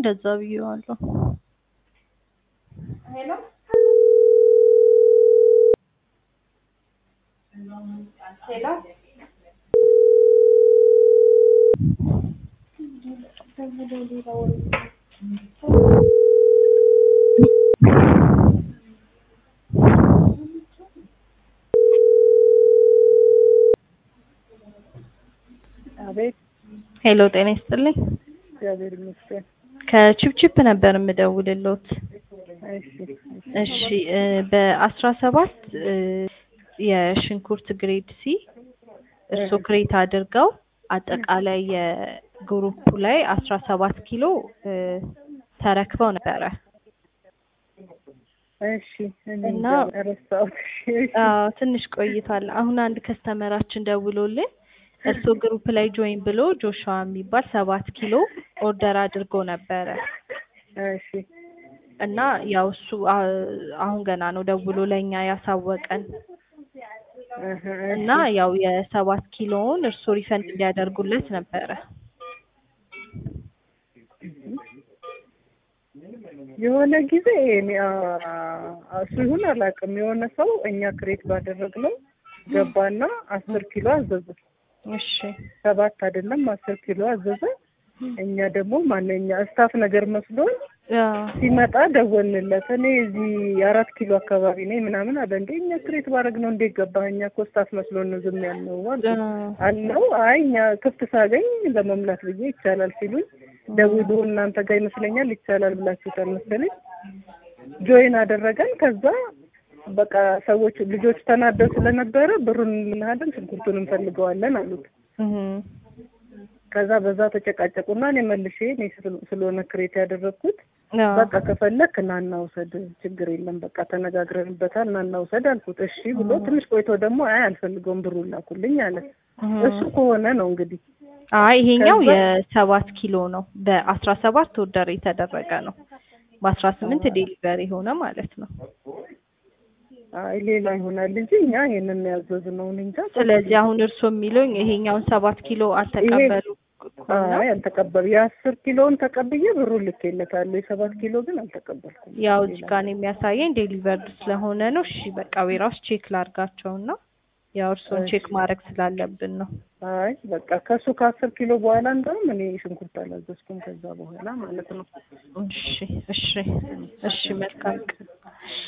እንደዛ ብዬዋለሁ። ሄሎ ሄሎ አቤት ሄሎ ጤና ይስጥልኝ። እግዚአብሔር ይመስገን። ከቺፕቺፕ ነበር የምደውልሎት። እሺ እሺ እ በአስራ ሰባት የሽንኩርት ግሬድ ሲ እርስዎ ክሬት አድርገው አጠቃላይ የግሩፑ ላይ አስራ ሰባት ኪሎ እ ተረክበው ነበረ። እሺ እኔ እና እንጃ ረሳሁት። እሺ እሺ አዎ ትንሽ ቆይቷል። አሁን አንድ ከስተመራችን ደውሎልን እርስዎ ግሩፕ ላይ ጆይን ብሎ ጆሹዋ የሚባል ሰባት ኪሎ ኦርደር አድርጎ ነበረ እሺ እና ያው እሱ አ- አሁን ገና ነው ደውሎ ለእኛ ያሳወቀን እህ እና ያው የሰባት ኪሎውን እርስዎ ሪፈንድ እንዲያደርጉለት ነበረ። የሆነ ጊዜ እኔ አ- እሱ ይሁን አላውቅም። የሆነ ሰው እኛ ክሬት ባደረግነው ገባና አስር ኪሎ አዘዘ። እሺ ሰባት አይደለም አስር ኪሎ አዘዘ። እኛ ደግሞ ማንኛ ስታፍ ነገር መስሎን አዎ ሲመጣ ደወልንለት። እኔ እዚህ አራት ኪሎ አካባቢ ነኝ ምናምን አለ። እንዴ እኛ ክሬት ባረግ ነው እንዴት ገባህ? እኛ እኮ ስታፍ መስሎን ነው ዝም ያልነው አልኩት። አዎ አለው አይ እኛ ክፍት ሳገኝ ለመምላት ብዬ ይቻላል ሲሉኝ ደውሎ እናንተ ጋር ይመስለኛል ይቻላል ብላችሁታል መሰለኝ ጆይን አደረገን። ከዛ በቃ ሰዎች ልጆች ተናደው ስለነበረ ብሩን እንልሃለን ሽንኩርቱን እንፈልገዋለን አሉት። እህ ከዛ በዛ ተጨቃጨቁና እኔ መልሼ እኔ ስለ- ስለሆነ ክሬት ያደረግኩት አዎ በቃ ከፈለክ ና እናውሰድ፣ ችግር የለም በቃ ተነጋግረንበታል፣ ና እናውሰድ አልኩት። እሺ ብሎ ትንሽ ቆይቶ ደግሞ አይ አልፈልገውም ብሩን ላኩልኝ አለ። እህ እሱ ከሆነ ነው እንግዲህ አይ ይሄኛው ከዛ- የሰባት ኪሎ ነው። በአስራ ሰባት ኦርደር የተደረገ ነው። በአስራ ስምንት ዴሊቨሪ ሆነ ማለት ነው። አይ ሌላ ይሆናል እንጂ እኛ ይሄንን ያዘዝነው እኔ እንጃ። ስለዚህ አሁን እርስዎ የሚሉኝ ይሄኛውን ሰባት ኪሎ አልተቀበሉ ነው? አይ አልተቀበሉ የአስር ኪሎውን ተቀብዬ ብሩን ልኬለታለሁ። የሰባት ኪሎ ግን አልተቀበልኩም። ያው እዚህ ጋር ነው የሚያሳየኝ ዴሊቨርድ ስለሆነ ነው። እሺ በቃ ዌራውስ ቼክ ላርጋቸውና ያው እርስዎን እሺ። ቼክ ማድረግ ስላለብን ነው። አይ በቃ ከሱ ከአስር ኪሎ በኋላ እንደውም እኔ ሽንኩርት አላዘዝኩም ከዛ በኋላ ማለት ነው። እሺ እሺ እሺ መልካም ቀን።